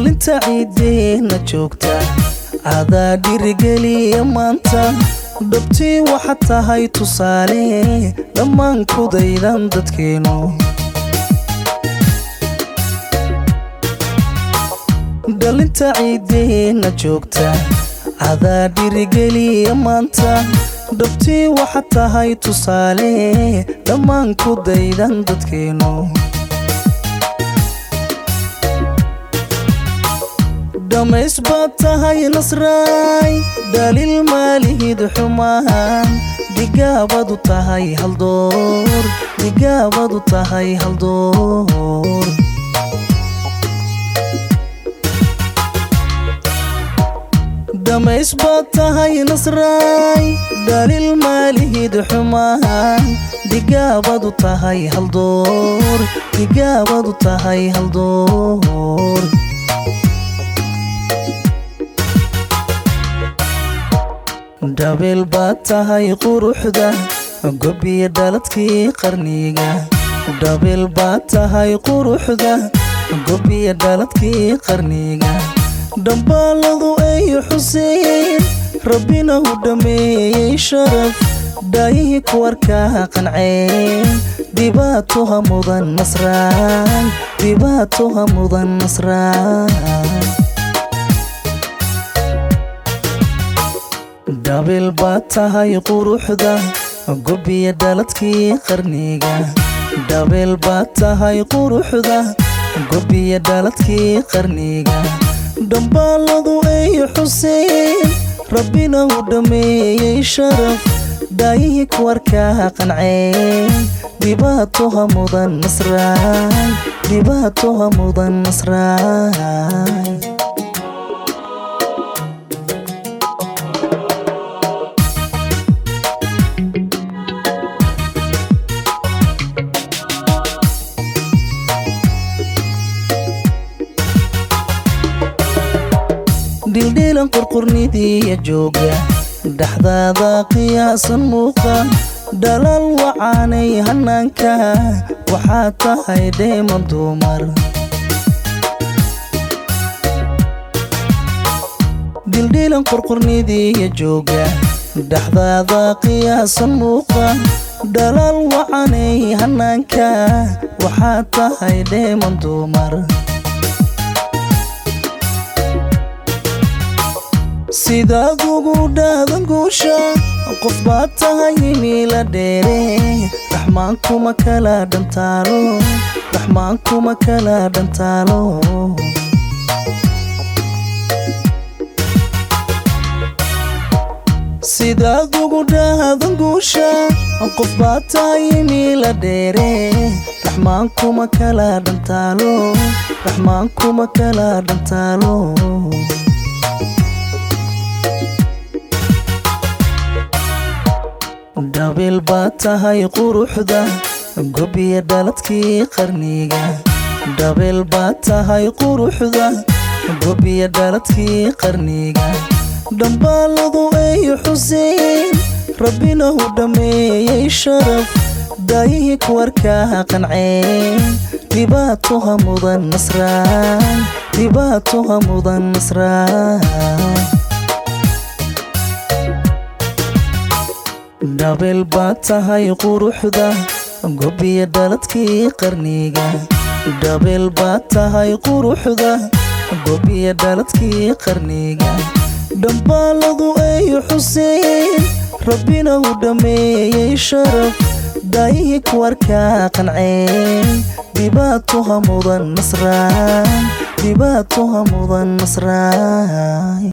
dhalinta ciideenna joogta adaa dhirigeliya maanta dhabtii waxaad tahay tusaale dhammaan kudaydan dadkeennu dhalinta ciideenna joogta adaa dhirigeliya maanta dhabtii waxaad tahay tusaale dhammaan kudaydan dadkeennu dhamays baad tahay nasraay dhaliil maalihid xumaan digaabadu tahay haldoor digaabadu tahay haldoor dhamays baad tahay nasraay dhaliil maalihid xumaan digaabadu tahay haldoor digaabadu tahay haldoor dhabeel baad tahay quruxda gobiya dhaladkii qarniga dhabeel baad tahay quruxda gobiya dhaladkii qarniga dhambaaladu ay xuseen rabbina u dhammeeyey sharaf dhaayihii kuwarkaa qanceen dhibaatoha mudan nasraan dhibaatoha mudan nasraan dhabeel baad tahay quruxda gobiya dhaladkii qarniga dhabeel baad tahay quruxda gobiya dhaladkii qarniga dhambaaladu ay xuseen rabbina u dhammeeyey sharaf dhaayihii kuwarkaa qanceen dhibaatoha mudan nasraan dhibaatoha mudan nasraan dhildhiilan qurqurnidiya jooga dhexdaada qiyaasan muuqa dhalaal wacaanay hanaanka waxaad tahay dheeman dumar dhildhiilan qurqurnidiya jooga dhexdaada qiyaasan muuqa dhalaal wacanay hanaanka waxaad tahay dheeman dumar sidaad ugu dhaadan guusha qof baad tahay imiila dheere raxmaan kuma kala dhantaalo raxmaan kuma kala dhantaalo sidaad ugu dhaadan guusha qof baad tahay imiila dheere raxmaan kuma kala dhantaalo raxmaan kuma kala dhantaalo dhabeel baad tahay quruxda gobiya dhaladkii qarniga dhabeel baad tahay quruxda gobiya dhaladkii qarniga dhambaaladu ay xuseen rabbina u dhammeeyey sharaf daayihii kuwarkaa qanceen dhibaatoha mudan nasraan dhibaatoha mudan nasraan dhabeel baad tahay quruxda gobiya dhaladkii qarniga dhabeel baad tahay quruxda gobiya dhaladkii qarniga dhambaaladu ay xuseen rabbina u dhammeeyey sharaf daayihii kuwarkaa qanceen dhibaatoha mudan nasraan dhibaatoha mudan nasraan